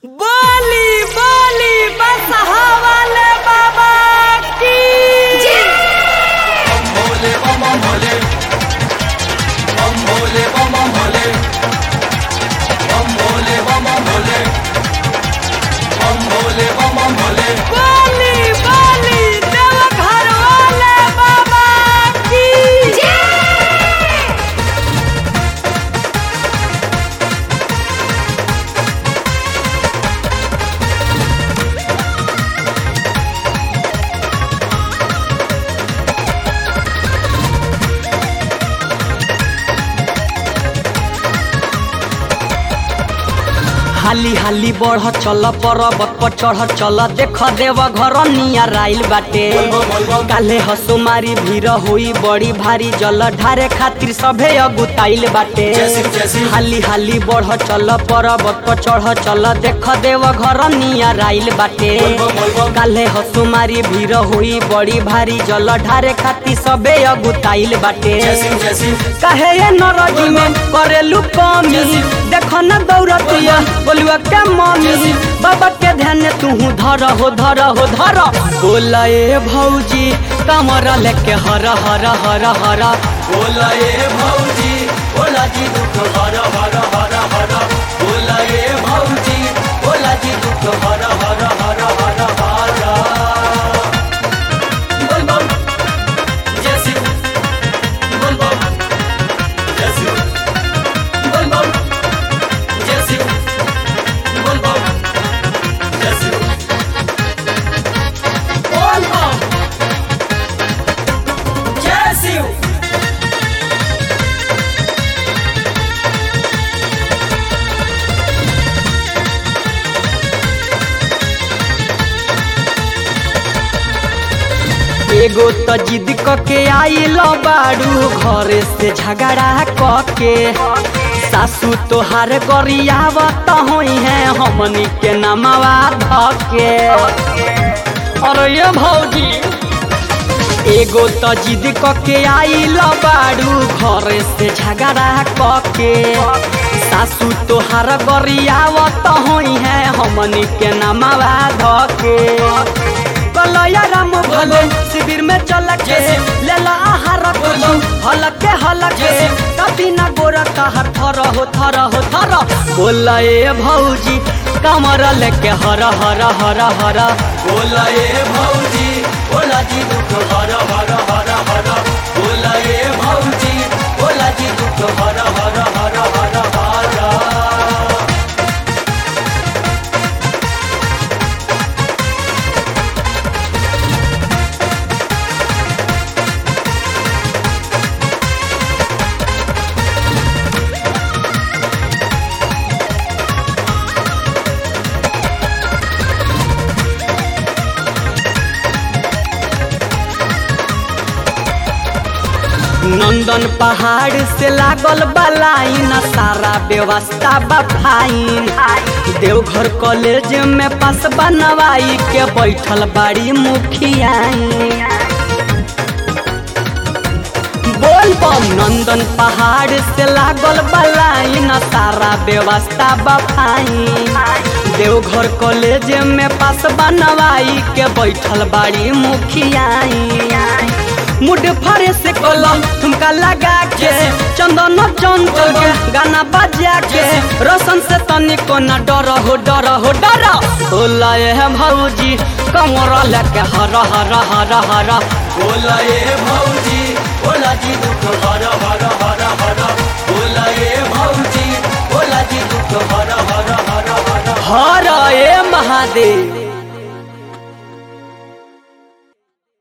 बोली बोली बसहा वाले बाबा की भोले बम भोले बम भोले बम भोले बम भोले बम भोले बम भोले बम भोले बोली बोली देवघर वाले बाबा की हाली हाली बढ़ चल पर्वत पर चढ़ चल देख देव घर नियर आइल बाटे काले हसुमारी भीड़ होई बड़ी भारी जल ढारे खातिर सभे अगुताइल बाटे जैसी जैसी हाली हाली बढ़ चल पर्वत पर चढ़ चल देख देव घर नियर आइल बाटे काले हसुमारी भीड़ होई बड़ी भारी जल ढारे खातिर सभे अगुताइल बाटे जैसी जैसी कहे ये नरजी में करेलू कमी देखो न दौड़तिया बोलुआ के मम्मी बाबा के ध्यान तू धर हो धर हो धर बोला ए भौजी कमर लेके हर हर हर हर बोला ये भौजी बोला जी दुख हर हर हर हर बोला ये भौजी बोला जी दुख हर हर हर हर हर बोल बम जैसी बोल बम जैसी बोल बम जैसी बोल बम जैसी बोल बम जैसी एगो त जिद क के आइल बाड़ू घरे से झगड़ा क के सासू तोहार गरियावत होई है हमनी के नमवा धके अरे ये भौजी एगो त जिद क के आइल बाड़ू घरे से झगड़ा क के सासू तोहार गरियावत होई है हमनी के नमवा धके कलया राम भले शिविर में चल के लेला आहार कुछ हलके हलके कभी ना गोरा कहर थर हो थर हो थर बोला ए भौजी कमर लेके हर हर हर हर बोला ये भौजी बोला जी दुख हर हर हर हर बोला ये भौजी बोला जी दुख हर हर हर हर हर नंदन पहाड़ से लागल बलाइन सारा व्यवस्था बफाइन देवघर कॉलेज में पास बनवाई के बैठल बाड़ी मुखियाई बोल बम नंदन पहाड़ से लागल बलाइन सारा व्यवस्था बफाइन देवघर कॉलेज में पास बनवाई के बैठल बाड़ी मुखियाई मुड फरे से कलम ठुमका लगा के चंदन चंचल के गाना बजा के रोशन से तनिको न डर हो डर हो डर होला है भौजी कमर लेके हर हर हर हर बोला ये भौजी बोला जी दुख हर हर हर हर बोला ये भौजी बोला जी दुख हर हर हर हर हर ए महादेव